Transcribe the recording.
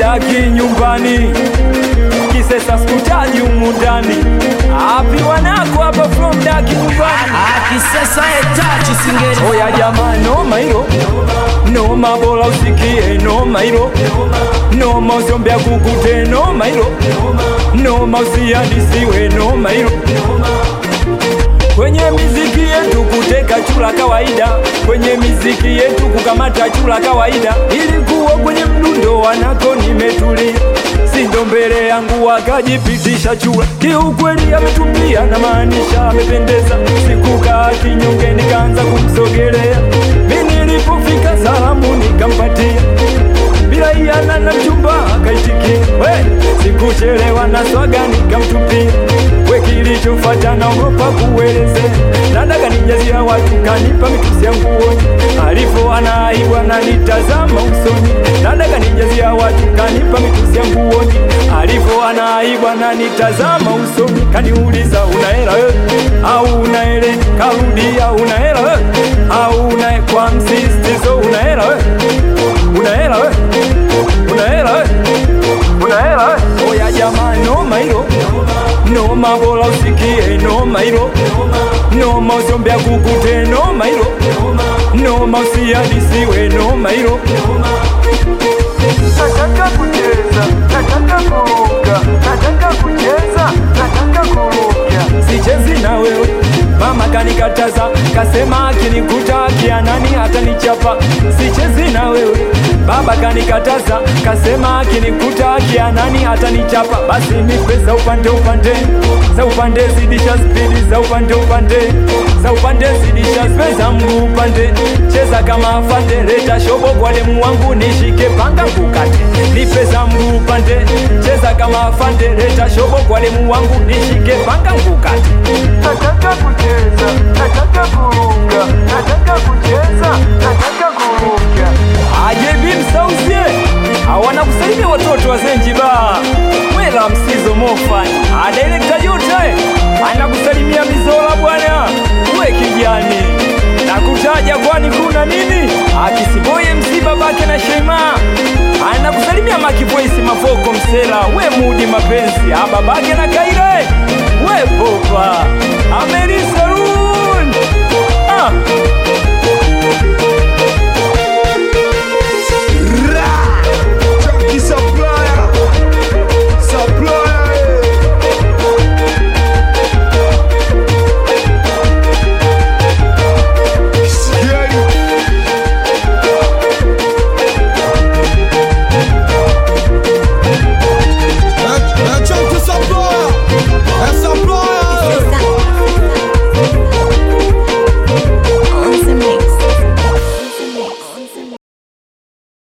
daki nyumbani kisesa skutaji umundani api wanako hapa from daki nyumbani akisesa etachi singeli oya jamaa noma hilo noma bora usikie noma hilo noma usiombea kukute noma hilo noma usiadisiwe noma hilo kwenye miziki yetu kuteka chula kawaida, kwenye miziki yetu kukamata chula kawaida. Ilikuwa kwenye mdundo wanako nimetulia, sindo mbele yangu wakajipitisha chula. Kiukweli ametumbia na maanisha amependeza, sikukaa kinyonge nikaanza kumsogelea. Mimi nilipofika salamu nikampatia bila iana na mchumba akaitikia, we sikuchelewa na swaga nikamtupia, we kilichofuata naogopa kuelezea, nataka nijazia watu kanipa mitusi ya nguoni, alivyo anaibu ananitazama usoni, nataka nijazia watu kanipa mitusi ya nguoni, alivyo anaibu ananitazama usoni, kaniuliza una hela wewe au una hele, karudia una hela wewe au una kwa msisitizo una hela wewe una hela wewe una hela we? una hela we? oya jamaa noma hilo noma bora usikie noma hilo noma usiombea kukute noma hilo noma usiadisiwe noma hilo nataka kucheza nataka kuruka nataka kucheza nataka kuruka sichezi na wewe mama kanikataza kasema akinikuta kianani atanichapa sichezi na wewe baba kanikataza kasema akinikuta kianani atanichapa basi nipe za upande upande za upande zidisha spidi za upande upande za upande zidisha spidi za mguu upande cheza kama afande leta shobo kwa demu wangu nishike panga kukate nipe za mguu upande cheza kama afande leta shobo kwa demu wangu nishike panga kukate nataka kucheza nataka kuruka nataka kucheza nataka kuruka ajebi msauzie awana kusalimia watoto wa zenjiba mwela msizo mofani adirekta yote anakusalimia mizola bwana we kijani nakutaja kwani kuna nini akisiboye msiba bake na shema anakusalimia makivoisi mafoko msela we mudi mapenzi ababake na kaire we popa ameriso